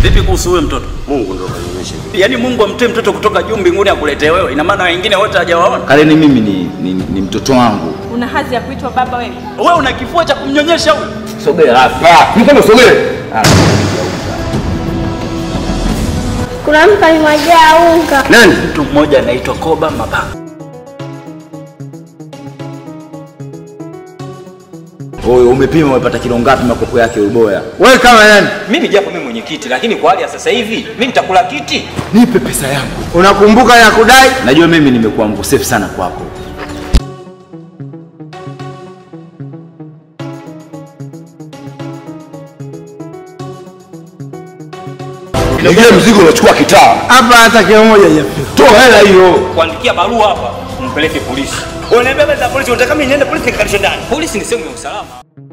Vipi kuhusu huyo mtoto? Mungu ndo kanionyesha hivi. Yaani Mungu amtoe mtoto kutoka juu mbinguni akuletee wewe, ina maana wengine wote hajawaona? Kareni mimi ni, ni, ni mtoto wangu. Una hadhi ya kuitwa baba wewe? Wewe una kifua cha kumnyonyesha huyo? Sogea hapa. Mkono sogea. Kuna mtu alimwagia unga. Nani? Mtu mmoja anaitwa Koba Mapanga. Wewe umepima umepata kilo ngapi makopo yake uboya? Wewe kama nani? Mimi japo mimi mwenyekiti, lakini kwa hali ya sasa hivi mimi nitakula kiti. Nipe pesa yangu. Unakumbuka ya kudai? Najua mimi nimekuwa mkosefu sana kwako. Ile mzigo unachukua kitaa. Hapa hata kilo moja hajafika. Toa hela hiyo. Kuandikia barua hapa, umpeleke polisi. Unaniambia basi polisi, unataka mimi niende polisi nikalishe ndani? Polisi ni sehemu ya usalama.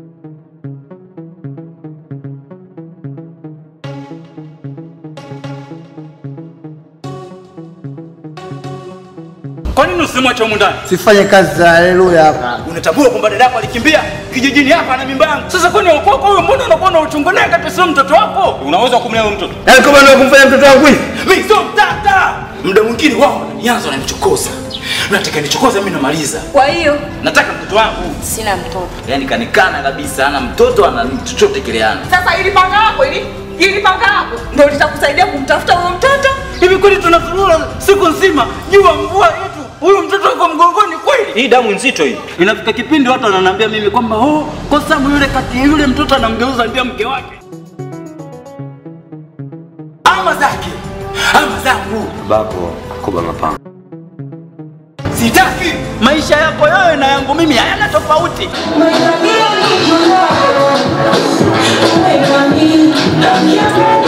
Kwa nini usimwache humu ndani? Sifanye kazi za haleluya hapa. Unatambua kwamba dada yako alikimbia kijijini hapa na mimba yangu. Sasa kwani wakwako huyo, mbona unakuwa na uchungu naye kati sio mtoto wako? Unaweza kumlea huyo mtoto? Yaani kama ndio kumfanya mtoto wangu hivi? Mimi sio mtata. Muda mwingine wao wananianza wananichokoza. Nataka nichokoza mimi namaliza. Kwa hiyo Nataka mtoto wangu. sina mtoto. Yaani kanikana kabisa, ana mtoto ana chochote kile ana. Sasa ili panga lako ili ili panga lako ndio litakusaidia kumtafuta huyo mtoto? Hivi kweli tunazurura siku nzima jua mvua yetu, huyu mtoto wako mgongoni kweli? Hii damu nzito hii. Inafika kipindi watu wananiambia mimi kwamba oh, kwa sababu yule kati ya yule mtoto anamgeuza ndio mke wake. Ama zake ama zangu, Babako Koba Mapanga. sitaki maisha yako wewe na yangu mimi hayana tofauti. Umefanyia nini? Umefanyia nini?